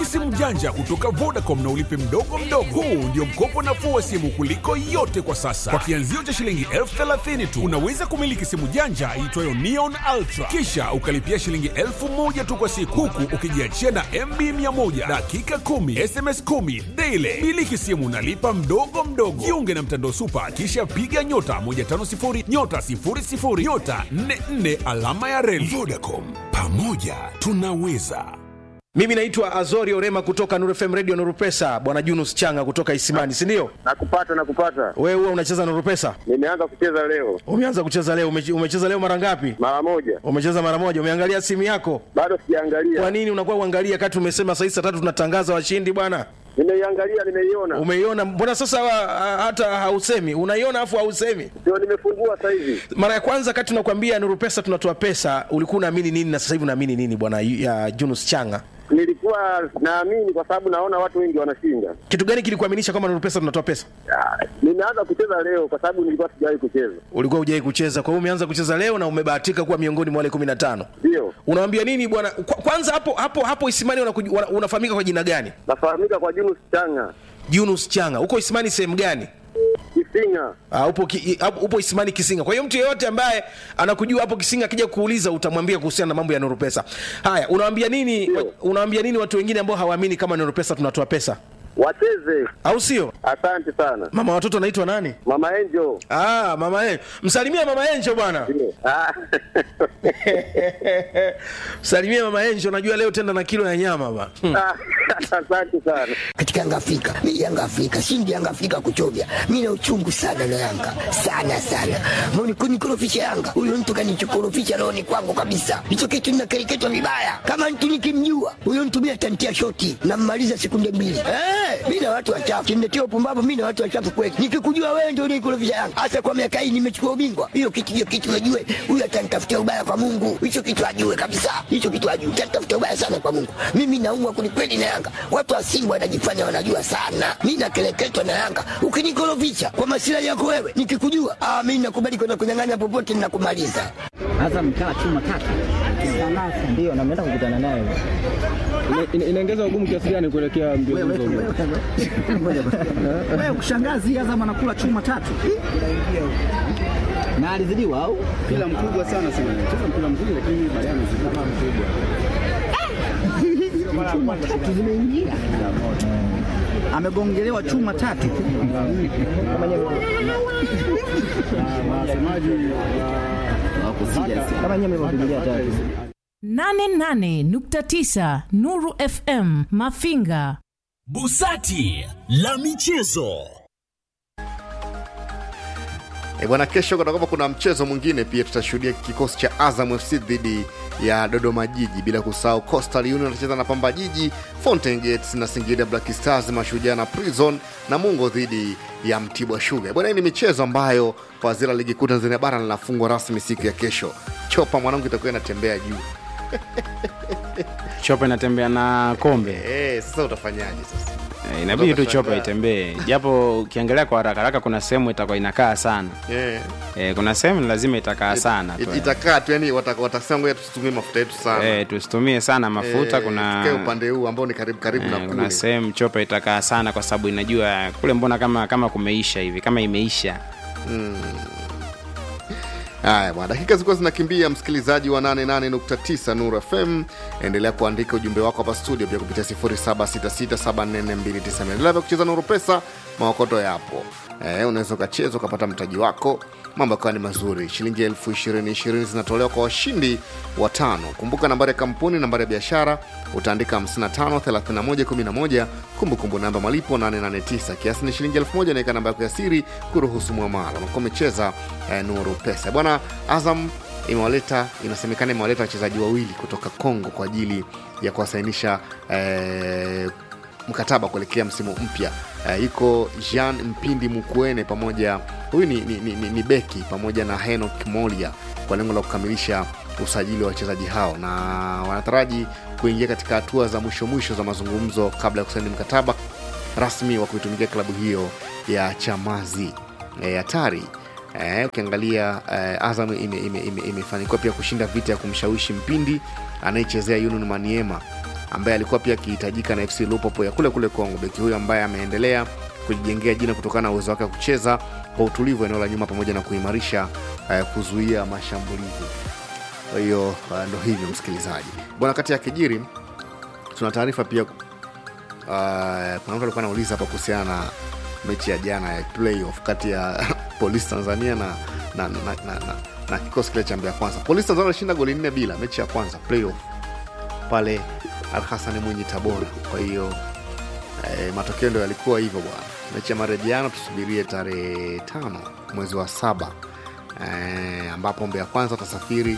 Miliki simu janja kutoka Vodacom na ulipe mdogo mdogo. Huu ndio mkopo nafuu wa simu kuliko yote kwa sasa. Kwa kianzio cha shilingi elfu thelathini tu unaweza kumiliki simu janja iitwayo Neon Ultra, kisha ukalipia shilingi elfu moja tu kwa siku, huku ukijiachia na MB 100 dakika 10 SMS 10 daily. Miliki simu nalipa mdogo mdogo. Jiunge na mtandao Super, kisha piga nyota 150 nyota 00 nyota 44 alama ya reli. Vodacom, pamoja tunaweza. Mimi naitwa Azori Orema kutoka Nuru FM Radio Nuru Pesa, bwana Junus Changa kutoka Isimani, si ndio? Nakupata, nakupata. Wewe huwa unacheza Nuru Pesa? Nimeanza kucheza leo Umeanza kucheza leo? Umeche- Umecheza leo mara ngapi? mara moja, Umecheza mara moja. Umeangalia simu yako? bado Kwa sijaangalia. nini unakuwa uangalia kati umesema saa hizi saa tatu tunatangaza washindi bwana? Nimeiangalia, nimeiona, Umeiona? Mbona sasa wa- hata hausemi? Unaiona afu hausemi? ndio nimefungua sasa hivi. Mara ya kwanza kati tunakwambia Nuru Pesa tunatoa pesa, ulikuwa unaamini nini na sasa hivi unaamini nini bwana ya Junus Changa? Nilikuwa naamini kwa sababu naona watu wengi wanashinda. Kitu gani kilikuaminisha kwamba Nuru Pesa tunatoa pesa? Ah, Nimeanza kucheza leo kwa sababu nilikuwa sijawahi kucheza. Ulikuwa hujai kucheza, kwa hiyo umeanza kucheza leo na umebahatika kuwa miongoni mwa wale 15. Ndio Unawambia nini bwana? Kwa- Kwanza hapo hapo hapo Isimani unakuj- wana- unafahamika kwa jina gani? nafahamika kwa Junus Changa Junus Changa. Uko Isimani sehemu gani? Kisinga. Uh, upo, ki, uh, upo Isimani Kisinga. Kwa hiyo mtu yeyote ambaye anakujua hapo Kisinga akija kuuliza utamwambia kuhusiana na mambo ya Nuru Pesa. Haya, unawaambia nini Ndio. wa, unawaambia nini watu wengine ambao hawaamini kama Nuru Pesa tunatoa pesa? Wacheze. Au sio? Asante sana Mama watoto anaitwa nani? Mama Angel. Ah, mama Enjo. Msalimie mama Enjo bwana. Ndio. Ah, Msalimie mama Enjo, najua leo tenda na kilo ya nyama bwana. Hmm. ah, Asante sana. katika Yanga Afrika. Mimi Yanga Afrika, shindi Yanga Afrika kuchovya. Mimi na uchungu sana na Yanga. Sana sana. Mbona kunikorofisha Yanga? Huyo mtu kanichokorofisha roho ni kwangu kabisa. Hicho kitu ninakereketwa vibaya. Kama mtu nikimjua, huyo mtu mimi atantia shoti na mmaliza sekunde mbili. Eh, mimi na watu wachafu. Kimletea upumbavu mimi na watu wachafu kweli. Nikikujua wewe ndio unikorofisha Yanga. Hasa kwa miaka hii nimechukua ubingwa. Hiyo kitu hiyo kitu najue. Huyo atanitafutia ubaya kwa Mungu. Hicho kitu ajue kabisa. Hicho kitu ajue. Atanitafutia ubaya sana kwa Mungu. Mimi naumwa kwelikweli na Yanga. Watu wa Simba wanajifanya wanajua sana. Mimi nakeleketwa na Yanga. Ukinikorofisha kwa masilahi yako wewe, nikikujua, ah, mimi nakubali kwenda kunyang'anya popote ninakumaliza. Azam kaa chuma tatu. Ndio, na mnaenda kukutana naye. Ina- inaongeza ugumu kiasi gani kuelekea mbio hizo? Wewe kushangazi Azam anakula chuma tatu. Na alizidiwa au? Mpira mkubwa sana sana. Cheza mpira mkubwa lakini baadaye amezidi kama mkubwa. Chuma tatu zimeingia. Amegongelewa chuma tatu. Wasemaji wa Kama nyinyi mlivyopigilia tatu. 88.9 Nuru FM Mafinga. Busati la michezo. E bwana, kesho kutakuwa kuna mchezo mwingine pia, tutashuhudia kikosi cha Azam FC dhidi ya Dodoma Jiji, bila kusahau Coastal Union watacheza na Pamba Jiji, Fountain Gates na Singida Black Stars, Mashujaa na Prison na Mungo dhidi ya Mtibwa Sugar. Bwana, hii ni michezo ambayo pazira ligi kuu Tanzania bara linafungwa rasmi siku ya kesho. Chopa mwanangu itakuwa inatembea juu. chopa inatembea na kombe Eh, sasa utafanyaje sasa? Eh, inabidi tu chopa Utashangaa. itembee japo ukiangalia kwa haraka haraka kuna sehemu itakuwa inakaa sana Eh, eh, kuna sehemu lazima itakaa sana it- tu. itakaa tu yani, wata- watasema ngoja tusitumie mafuta yetu sana eh, tusitumie sana mafuta Eh, kuna tukae upande huu ambao ni karibu karibu na eh, kuna kule. sehemu chopa itakaa sana kwa sababu inajua kule mbona kama kama kumeisha hivi kama imeisha Haya bwana, dakika zilikuwa zinakimbia, msikilizaji wa 88.9 Nuru FM, endelea kuandika ujumbe wako hapa studio pia kupitia 0766744290. Endelea pia kucheza Nuru Pesa, maokoto yapo. Eh, unaweza ukacheza ukapata mtaji wako, mambo yakawa ni mazuri. Shilingi elfu ishirini ishirini zinatolewa kwa washindi watano. Kumbuka nambari ya kampuni, nambari ya biashara utaandika 553111, kumbukumbu namba malipo 889, kiasi ni shilingi elfu moja. Naweka namba yako ya siri kuruhusu mwamala. Unakuwa umecheza eh, Nuru Pesa bwana. Azam imewaleta inasemekana imewaleta wachezaji wawili kutoka Kongo kwa ajili ya kuwasainisha eh, mkataba kuelekea msimu mpya uh, iko jean mpindi mukuene pamoja huyu ni, ni, ni, ni, ni beki pamoja na henok molia kwa lengo la kukamilisha usajili wa wachezaji hao na wanataraji kuingia katika hatua za mwisho mwisho za mazungumzo kabla ya kusaini mkataba rasmi wa kuitumikia klabu hiyo ya chamazi Eh, hatari Eh, ukiangalia eh, Azam imefanikiwa ime, ime, ime imefanikiwa pia kushinda vita ya kumshawishi Mpindi anayechezea Union Maniema ambaye alikuwa pia akihitajika na FC Lupopo ya kule kule Kongo. Beki huyo ambaye ameendelea kujijengea jina kutokana na uwezo wake wa kucheza kwa utulivu eneo la nyuma pamoja na kuimarisha uh, kuzuia mashambulizi. Kwa hiyo uh, ndo hivyo msikilizaji bwana. Kati ya kijiri tuna taarifa pia uh, kuna mtu alikuwa anauliza hapa kuhusiana na mechi ya jana ya playoff kati ya polisi tanzania na, na, na, na, na, na kikosi kile cha Mbeya kwanza polisi tanzania walishinda goli nne bila mechi ya kwanza playoff pale alhasani mwinyi tabora kwa hiyo eh, matokeo ndo yalikuwa hivyo bwana mechi ya marejiano tusubirie tarehe tano mwezi wa saba eh, ambapo Mbeya kwanza watasafiri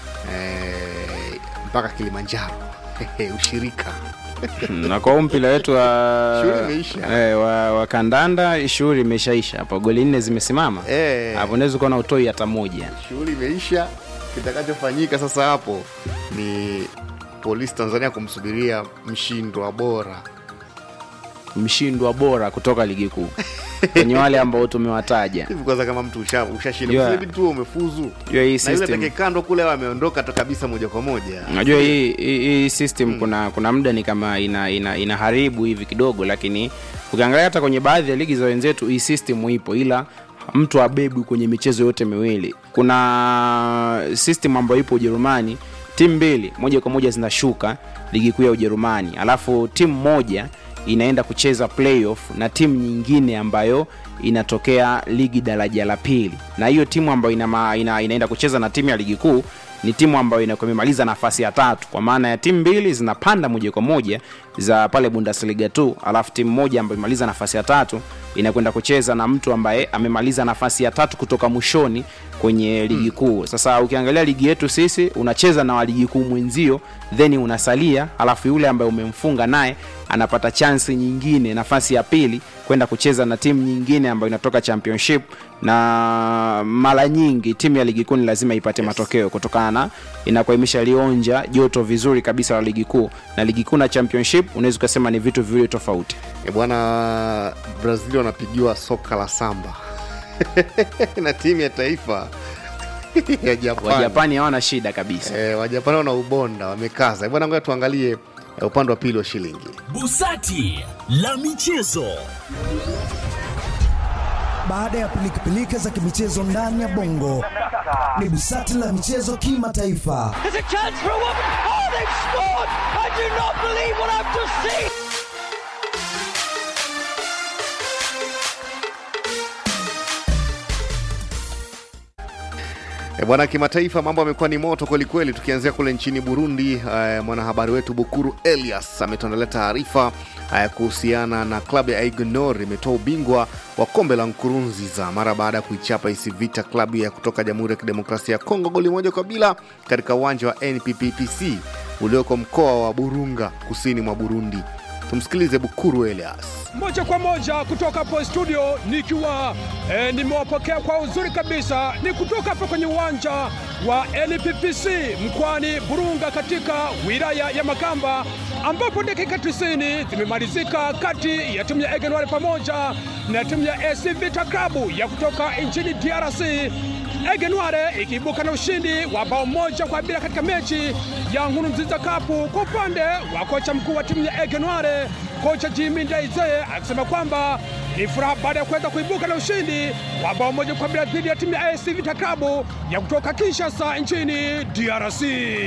eh, mpaka kilimanjaro ushirika na kwa huu mpira wetu wa, Shughuli imeisha. eh, wa, wa kandanda shughuli imeshaisha hapo goli nne zimesimama Eh. hapo unaweza ukaona utoi hata moja shughuli imeisha kitakachofanyika sasa hapo ni polisi tanzania kumsubiria mshindwa bora mshindwa bora kutoka ligi kuu kwenye wale ambao tumewataja hivi kwanza kama mtu usha- ushashinda Yeah. yeah. tu umefuzu Jua hii na yule system atakekandwa kule awe ameondoka tu kabisa moja kwa moja unajua hii, hii, hii system kuna kuna muda ni kama ina, ina, inaharibu hivi kidogo lakini ukiangalia hata kwenye baadhi ya ligi za wenzetu hii system ipo ila mtu abebwi kwenye michezo yote miwili kuna system ambayo ipo ujerumani timu mbili moja kwa moja zinashuka ligi kuu ya ujerumani alafu timu moja inaenda kucheza playoff na timu nyingine ambayo inatokea ligi daraja la pili na hiyo timu ambayo ina, ma- ina, inaenda kucheza na timu ya ligi kuu ni timu ambayo inakuwa imemaliza nafasi ya tatu kwa maana ya timu mbili zinapanda moja kwa moja za pale bundesliga tu alafu timu moja ambayo imemaliza nafasi ya tatu inakwenda kucheza na mtu ambaye amemaliza nafasi ya tatu kutoka mwishoni kwenye ligi kuu sasa ukiangalia ligi yetu sisi unacheza na wa ligi kuu mwenzio then unasalia alafu yule ambaye umemfunga naye anapata chansi nyingine nafasi ya pili kwenda kucheza na timu nyingine ambayo inatoka championship na mara nyingi timu ya ligi kuu ni lazima ipate yes. matokeo kutokana na inakuwa imeshalionja joto vizuri kabisa la ligi kuu na ligi kuu na championship unaweza ukasema ni vitu viwili tofauti e bwana brazil wanapigiwa soka la samba na timu ya taifa ya Japan. wajapani hawana shida kabisa e, wajapani wana ubonda wamekaza E bwana ngoja tuangalie e, upande wa pili wa shilingi Busati la michezo. Baada ya pilikapilika za kimichezo ndani ya bongo, ni busati la michezo kimataifa. There's a chance for a woman. Oh, they've scored! I do not believe what I've just seen. E bwana, kimataifa mambo yamekuwa ni moto kwelikweli, tukianzia kule nchini Burundi. Uh, mwanahabari wetu Bukuru Elias ametuandalia taarifa uh, kuhusiana na klabu ya Aignor imetoa ubingwa wa kombe la Nkurunziza mara baada ya kuichapa AS Vita klabu ya kutoka Jamhuri ya Kidemokrasia ya Kongo goli moja kwa bila katika uwanja wa NPPPC ulioko mkoa wa Burunga kusini mwa Burundi. Tumsikilize Bukuru Elias. moja kwa moja kutoka hapo studio nikiwa e, nimewapokea kwa uzuri kabisa ni kutoka hapo kwenye uwanja wa NPPC mkoani Burunga katika wilaya ya Makamba ambapo dakika 90 zimemalizika kati ya timu ya Egenware pamoja na timu ya AC Vita Club ya kutoka nchini DRC. Egenware ikiibuka na ushindi wa bao moja kwa bila katika mechi ya Nkurunziza Cup. Kwa upande wa kocha mkuu wa timu ya Egenware, kocha Jimmy Ndaize akisema kwamba ni furaha baada ya kuweza kuibuka na ushindi wa bao moja kwa bila dhidi ya timu ya AS Vita Club ya kutoka Kinshasa nchini DRC.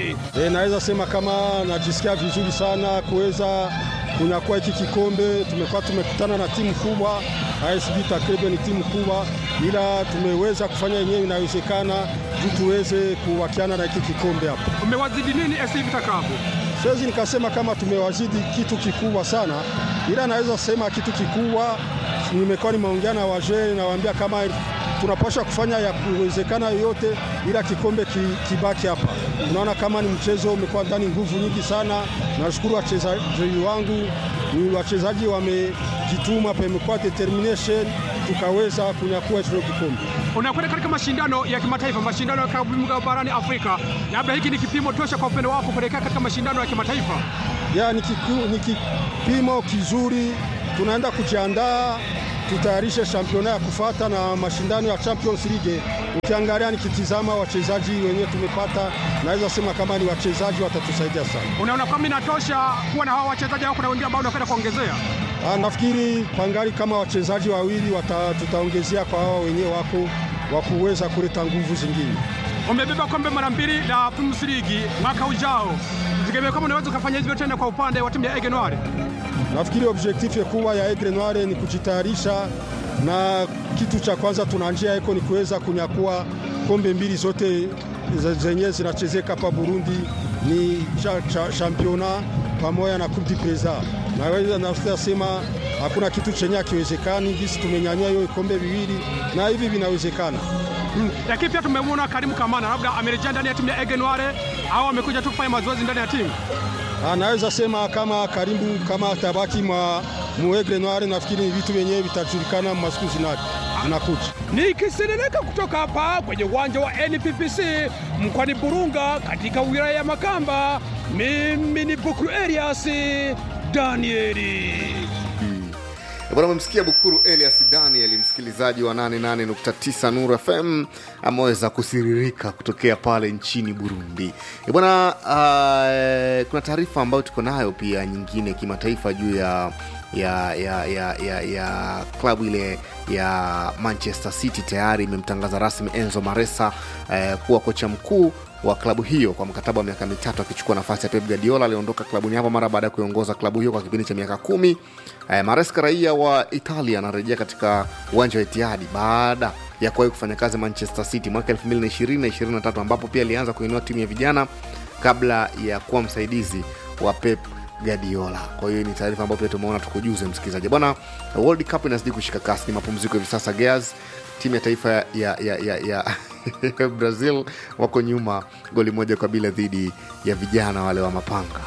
E, naweza sema kama najisikia vizuri sana kuweza kunyakua hiki kikombe. Tumekuwa tumekutana na timu kubwa, AS Vita Club ni timu kubwa, ila tumeweza kufanya yenyewe inawezekana juu tuweze kuwakiana na hiki kikombe hapa. Umewazidi nini AS Vita Club? Siwezi nikasema kama tumewazidi kitu kikubwa sana, ila naweza sema kitu kikubwa, nimekuwa nimeongea na wazee, nawaambia kama tunapaswa kufanya ya kuwezekana yoyote, ila kikombe ki, kibaki hapa. Unaona kama ni mchezo umekuwa ndani nguvu nyingi sana. Nashukuru wachezaji wangu, ni wachezaji wamejituma, pamekuwa determination, tukaweza kunyakua hicho kikombe. Unakwenda katika mashindano ya kimataifa, mashindano ya klabu bingwa barani Afrika, labda hiki ni kipimo tosha kwa upendo wako kuelekea katika mashindano ya kimataifa? Ya, ni, kiku, ni kipimo kizuri, tunaenda kujiandaa tutayarishe championa ya kufata na mashindano ya Champions League. Ukiangalia nikitizama wachezaji wenyewe tumepata, naweza sema kama ni wachezaji watatusaidia sana. Unaona kama inatosha kuwa na hawa wachezaji au kuna wengine ambao unapenda kuongezea? Ah, nafikiri pangali kama wachezaji wawili wata, tutaongezea kwa hawa wenyewe wako wa kuweza kuleta nguvu zingine. Umebeba kombe mara mbili la Premier League mwaka ujao, tegemea kama unaweza ukafanya hivyo tena kwa upande wa timu ya Aigle Noir. Nafikiri objektif kubwa ya Aigle Noir ni kujitayarisha, na kitu cha kwanza tuna njia iko ni kuweza kunyakua kombe mbili zote zenye zinachezeka hapa Burundi, ni cha, cha, championa pamoja na Coupe du President. Naweza nasema hakuna kitu chenye akiwezekani, gisi tumenyanyua hiyo kombe viwili na hivi vinawezekana. Mm. Lakini pia tumemwona Karimu Kamana, labda amerejea ndani ya timu ya Aigle Noir au amekuja tu kufanya mazoezi ndani ya timu. Anaweza sema kama Karimu kama tabaki mwa Muegle Noir, nafikiri ni vitu vyenyewe vitajulikana masiku zinakuja. Nikiseneneka kutoka hapa kwenye uwanja wa NPPC mkoani Burunga katika wilaya ya Makamba, mimi ni Bukuru Elias Danieli. Bwana, umemsikia Bukuru Elias Daniel, msikilizaji wa 88.9 Nuru FM, ameweza kusiririka kutokea pale nchini Burundi. E bwana, uh, kuna taarifa ambayo tuko nayo pia nyingine kimataifa juu ya ya ya ya ya, ya klabu ile ya Manchester City tayari imemtangaza rasmi Enzo Maresa eh, kuwa kocha mkuu wa klabu hiyo kwa mkataba wa miaka mitatu akichukua nafasi ya Pep Guardiola aliondoka klabuni hapo mara baada ya kuiongoza klabu hiyo kwa kipindi cha miaka kumi. Eh, Maresca raia wa Italia anarejea katika uwanja wa Etihad baada ya kuwahi kufanya kazi Manchester City mwaka 2020 na 23 ambapo pia alianza kuinua timu ya vijana kabla ya kuwa msaidizi wa Pep Guardiola. Kwa hiyo ni taarifa ambayo pia tumeona tukujuze msikilizaji. Bwana, World Cup inazidi kushika kasi, ni mapumziko hivi sasa. Gears, timu ya taifa ya, ya, ya, ya Brazil wako nyuma goli moja kwa bila dhidi ya vijana wale wa mapanga.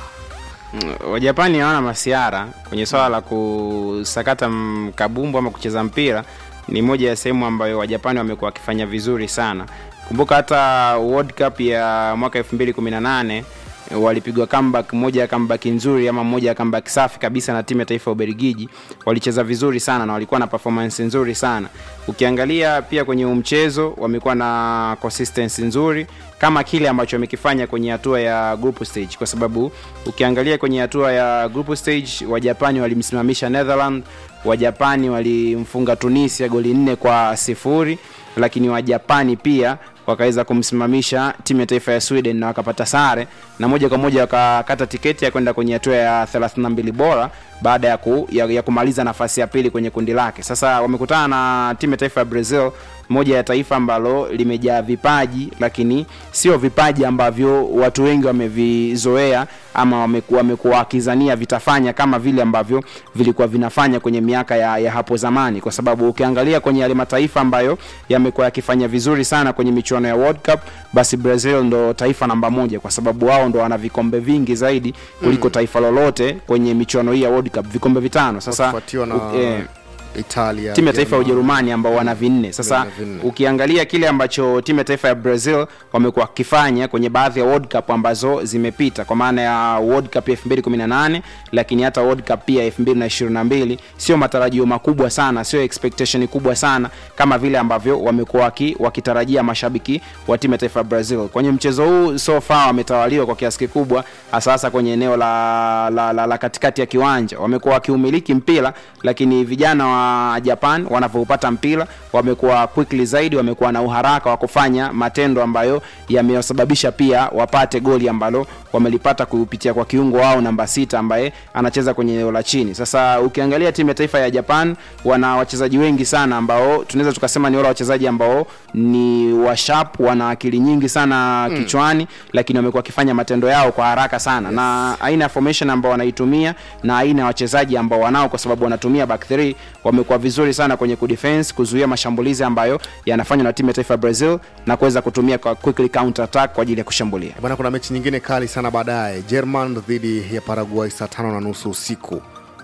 Wajapani hawana masiara kwenye swala la kusakata m- kabumbu ama kucheza mpira. Ni moja ya sehemu ambayo Wajapani wamekuwa wakifanya vizuri sana. Kumbuka hata World Cup ya mwaka 2018 walipigwa comeback moja ya comeback nzuri ama moja ya comeback safi kabisa na timu ya taifa ya Ubelgiji. Walicheza vizuri sana na walikuwa na performance nzuri sana. Ukiangalia pia kwenye huu mchezo wamekuwa na consistency nzuri kama kile ambacho wamekifanya kwenye hatua ya group stage, kwa sababu ukiangalia kwenye hatua ya group stage Wajapani walimsimamisha Netherland, Wajapani walimfunga Tunisia goli nne kwa sifuri, lakini Wajapani pia wakaweza kumsimamisha timu ya taifa ya Sweden na wakapata sare na moja kwa moja wakakata tiketi ya kwenda kwenye hatua ya 32 bora baada ya, ku, ya, ya kumaliza nafasi ya pili kwenye kundi lake. Sasa wamekutana na timu ya taifa ya Brazil, moja ya taifa ambalo limejaa vipaji, lakini sio vipaji ambavyo watu wengi wamevizoea ama wamekuwa wamekuwa wakizania vitafanya kama vile ambavyo vilikuwa vinafanya kwenye miaka ya, ya hapo zamani, kwa sababu ukiangalia kwenye yale mataifa ambayo yamekuwa yakifanya vizuri sana kwenye michuano ya World Cup, basi Brazil ndo taifa namba moja, kwa sababu wao ndo wana vikombe vingi zaidi kuliko Mm. taifa lolote kwenye michuano hii ya World Cup, vikombe vitano. Sasa Wakifuatiwa na u- eh, Italia, timu ya taifa ya Germany. Ujerumani ambao wana vinne. Sasa Wana vinne. ukiangalia kile ambacho timu ya taifa ya Brazil wamekuwa wakifanya kwenye baadhi ya World Cup ambazo zimepita, kwa maana ya World Cup ya 2018 lakini hata World Cup pia 2022, sio matarajio makubwa sana, sio expectation kubwa sana kama vile ambavyo wamekuwa waki, wakitarajia mashabiki wa timu ya taifa ya Brazil. Kwenye mchezo huu so far wametawaliwa kwa kiasi kikubwa, hasa hasa kwenye eneo la, la, la, la katikati ya kiwanja. Wamekuwa wakiumiliki mpira, lakini vijana wa Japan wanavyoupata mpira wamekuwa quickly zaidi, wamekuwa na uharaka wa kufanya matendo ambayo yamewasababisha pia wapate goli ambalo wamelipata kupitia kwa kiungo wao namba sita ambaye anacheza kwenye eneo la chini. Sasa ukiangalia timu ya taifa ya Japan wana wachezaji wengi sana ambao tunaweza tukasema ni wale wachezaji ambao ni washarp, wana akili nyingi sana Mm. kichwani, lakini wamekuwa wakifanya matendo yao kwa haraka sana na aina ya formation ambao wanaitumia na aina ya wachezaji ambao wanao, kwa sababu wanatumia back three, wamekuwa vizuri sana kwenye kudefense, kuzuia mashambulizi ambayo yanafanywa na timu ya taifa ya Brazil na kuweza kutumia kwa quickly counter attack kwa ajili ya kushambulia. Bwana, kuna mechi nyingine kali sana baadaye, German dhidi ya Paraguay saa tano na nusu usiku.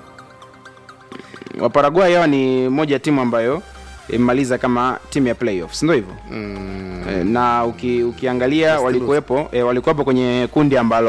Waparaguay hao ni moja ya timu ambayo imemaliza kama timu ya playoffs, ndio hivyo mm. e, na uki, ukiangalia walikuwepo e, walikuwepo kwenye kundi ambalo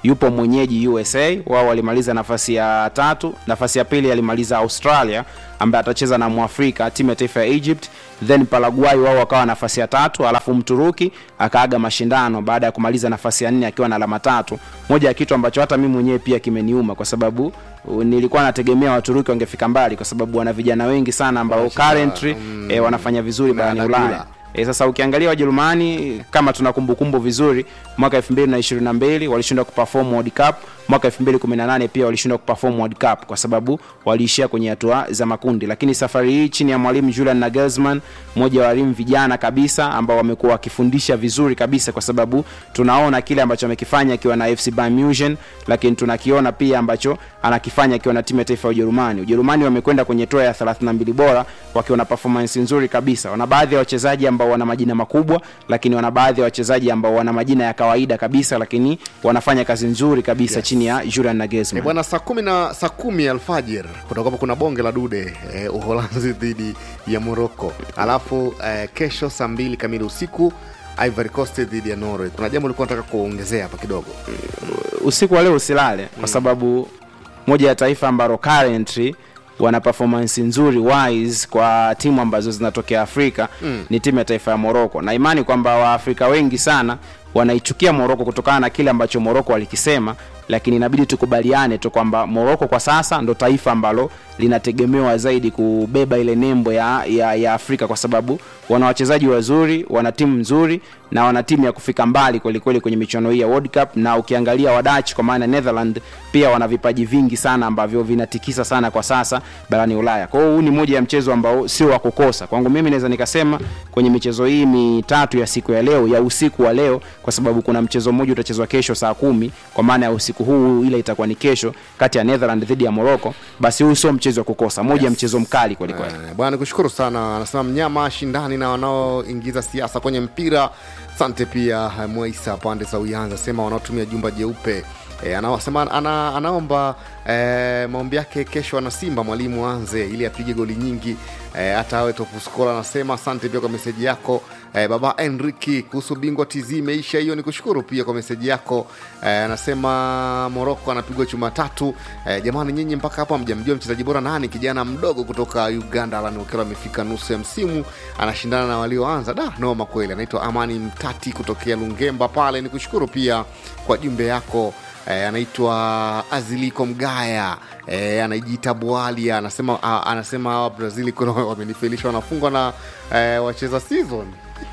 yupo mwenyeji usa wao walimaliza nafasi ya tatu nafasi ya pili alimaliza australia ambaye atacheza na mwafrika timu ya taifa ya egypt then paraguay wao wakawa nafasi ya tatu alafu mturuki akaaga mashindano baada ya kumaliza nafasi ya nne akiwa na alama tatu moja ya kitu ambacho hata mi mwenyewe pia kimeniuma kwa sababu uh, nilikuwa nategemea waturuki wangefika mbali kwa sababu wana vijana wengi sana ambao currently eh, wanafanya vizuri barani ulaya E, sasa ukiangalia Wajerumani kama tuna kumbukumbu vizuri, mwaka 2022 walishindwa kuperform World Cup, mwaka 2018 pia walishindwa kuperform World Cup kwa sababu waliishia kwenye hatua za makundi, lakini safari hii chini ya mwalimu Julian Nagelsmann, mmoja wa walimu vijana kabisa ambao wamekuwa wakifundisha vizuri kabisa, kwa sababu tunaona kile ambacho amekifanya akiwa na FC Bayern Munich, lakini tunakiona pia ambacho anakifanya akiwa na timu ya taifa ya Ujerumani. Ujerumani wamekwenda kwenye toa ya 32 bora wakiwa na performance nzuri kabisa. Wana baadhi ya wachezaji ambao wana majina makubwa, lakini wana baadhi ya wachezaji ambao wana majina ya kawaida kabisa, lakini wanafanya kazi nzuri kabisa yes. chini ya Julian Eh, Nagelsmann. bwana saa kumi na saa kumi alfajir kutakuwa kuna bonge la dude eh, uholanzi dhidi ya morocco alafu eh, kesho saa mbili kamili usiku ivory coast dhidi ya norway kuna jambo ulikuwa nataka kuongezea hapa kidogo usiku wa leo usilale kwa sababu moja ya taifa ambalo currently wana performance nzuri wise kwa timu ambazo zinatokea afrika Mm. ni timu ya taifa ya moroko na imani kwamba waafrika wengi sana wanaichukia moroko kutokana na kile ambacho moroko walikisema lakini inabidi tukubaliane tu kwamba moroko kwa sasa ndo taifa ambalo linategemewa zaidi kubeba ile nembo ya, ya, ya afrika kwa sababu wana wachezaji wazuri wana timu nzuri na wana timu ya kufika mbali kwelikweli kwenye michuano hii ya world cup na ukiangalia wadach kwa maana netherland pia wana vipaji vingi sana ambavyo vinatikisa sana kwa sasa barani ulaya kwa hiyo huu ni moja ya mchezo ambao sio wa kukosa kwangu mimi naweza nikasema kwenye michezo hii mitatu ya siku ya leo ya usiku wa leo kwa sababu kuna mchezo mmoja utachezwa kesho saa kumi kwa maana ya usiku huu ile itakuwa ni kesho kati ya netherland dhidi ya morocco basi huu sio mchezo wa kukosa moja ya mchezo mkali kwelikweli Eh, bwana nikushukuru sana anasema mnyama shindani na wanaoingiza siasa kwenye mpira asante pia eh, mwaisa pande za uyanza sema wanaotumia jumba jeupe E, anasema ana, anaomba e, maombi yake kesho ana simba mwalimu anze ili apige goli nyingi e, hata awe topuskola anasema asante pia kwa meseji yako e, baba enriki kuhusu bingwa tz imeisha hiyo ni kushukuru pia kwa meseji yako e, anasema moroko anapigwa chuma tatu e, jamani nyinyi mpaka hapo mjamjua mchezaji bora nani kijana mdogo kutoka uganda alan okelo amefika nusu ya msimu anashindana na walioanza da noma kweli anaitwa amani mtati kutokea lungemba pale ni kushukuru pia kwa jumbe yako eh, anaitwa aziliko mgaya eh, anajiita bwalia anasema ah, anasema hawa brazili kuna wamenifelisha wanafungwa na eh, wacheza season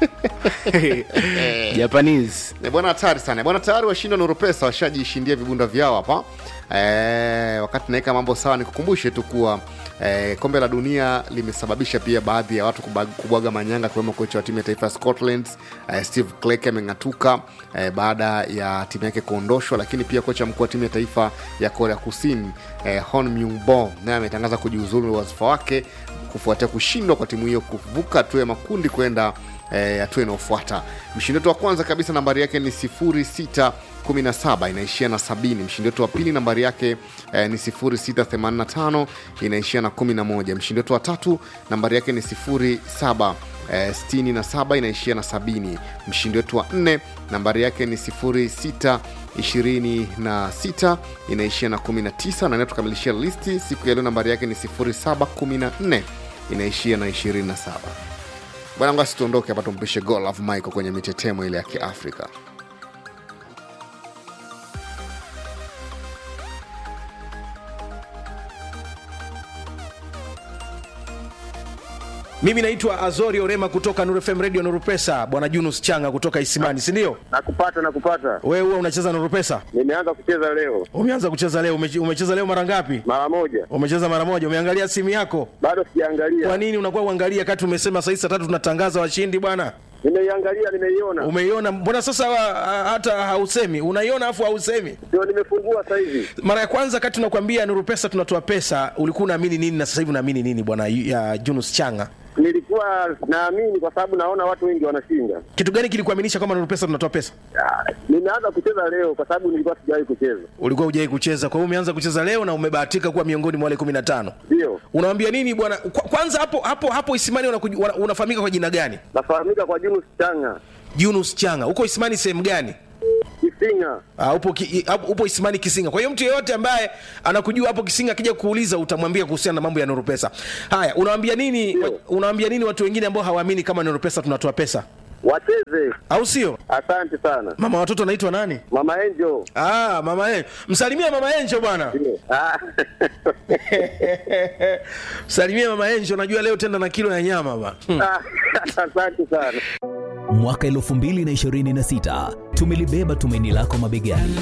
japanese Eh, bwana hatari sana bwana tayari washindi wa Nurupesa washajishindia vibunda vyao hapa e, wakati naweka mambo sawa nikukumbushe tu kuwa e, kombe la dunia limesababisha pia baadhi ya watu kubag- kubwaga manyanga akiwemo kocha wa timu ya taifa ya scotland e, steve clark ameng'atuka e, baada ya timu yake kuondoshwa lakini pia kocha mkuu wa timu ya taifa ya korea kusini e, hon myungbo naye ametangaza kujiuzulu wadhifa wake kufuatia kushindwa kwa timu hiyo kuvuka hatua ya makundi kwenda eh, hatua inayofuata mshindi wetu wa kwanza kabisa nambari yake ni 617 inaishia na 70 mshindi wetu wa pili nambari yake eh, ni 685 inaishia na 11 mshindi wetu wa tatu nambari yake ni 07 eh, 67 inaishia na 70 mshindi wetu wa nne nambari yake ni 06 26 inaishia na 19 na inayotukamilishia listi siku ya leo nambari yake ni 0714 inaishia na 27 bwana ngasi tuondoke hapa tumpishe gol of michael kwenye mitetemo ile ya kiafrika mimi naitwa azori orema kutoka Nuru fm radio nurupesa bwana junus changa kutoka isimani sindio Nakupata, nakupata. wewe huwa unacheza nurupesa Nimeanza kucheza leo umeanza kucheza leo umeche- umecheza leo mara ngapi mara moja, umecheza mara moja umeangalia simu yako bado sijaangalia. kwa nini unakuwa uangalia kati umesema saa saa tatu tunatangaza washindi bwana Nimeiangalia, nimeiona, umeiona mbona sasa wa, hata hausemi unaiona afu hausemi ndio nimefungua sasa hivi. mara ya kwanza kati tunakwambia nuru pesa tunatoa pesa ulikuwa unaamini nini na sasa hivi unaamini nini bwana ya junus changa Nilikuwa naamini kwa sababu naona watu wengi wanashinda. kitu gani kilikuaminisha kwamba nuru pesa tunatoa pesa Ah, Nimeanza kucheza leo kwa sababu nilikuwa sijawahi kucheza. ulikuwa hujai kucheza kwa hiyo umeanza kucheza leo na umebahatika kuwa miongoni mwa wale kumi na tano Ndio unawambia nini bwana Kwa- kwanza hapo hapo hapo isimani unakuj- wana- unafahamika kwa jina gani nafahamika kwa Junus Changa junus changa huko isimani sehemu gani Kisinga. Uh, upo, ki, i- hapo- upo Isimani Kisinga. Kwa hiyo mtu yeyote ambaye anakujua hapo Kisinga akija kuuliza utamwambia kuhusiana na mambo ya Nuru Pesa. Haya, unawaambia nini wa, unawaambia nini watu wengine ambao hawaamini kama Nuru Pesa tunatoa pesa? Wacheze. Au sio? Asante sana. Mama watoto anaitwa nani? Mama Angel. Ah, mama Angel. Msalimia mama Angel bwana. Ah. Msalimia mama Angel, najua leo tenda na kilo ya nyama ba. Hmm. Asante sana. Mwaka 2026 tumelibeba tumaini lako mabegani.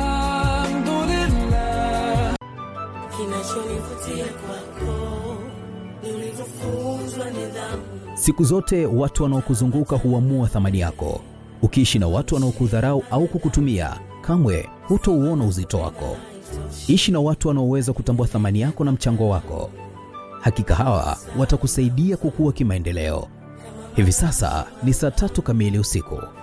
Kinachonivutia kwako ni ulivyofunzwa nidhamu. Siku zote watu wanaokuzunguka huamua thamani yako. Ukiishi na watu wanaokudharau au kukutumia, kamwe hutouona uzito wako. Ishi na watu wanaoweza kutambua thamani yako na mchango wako. Hakika hawa watakusaidia kukua kimaendeleo. Hivi sasa ni saa tatu kamili usiku.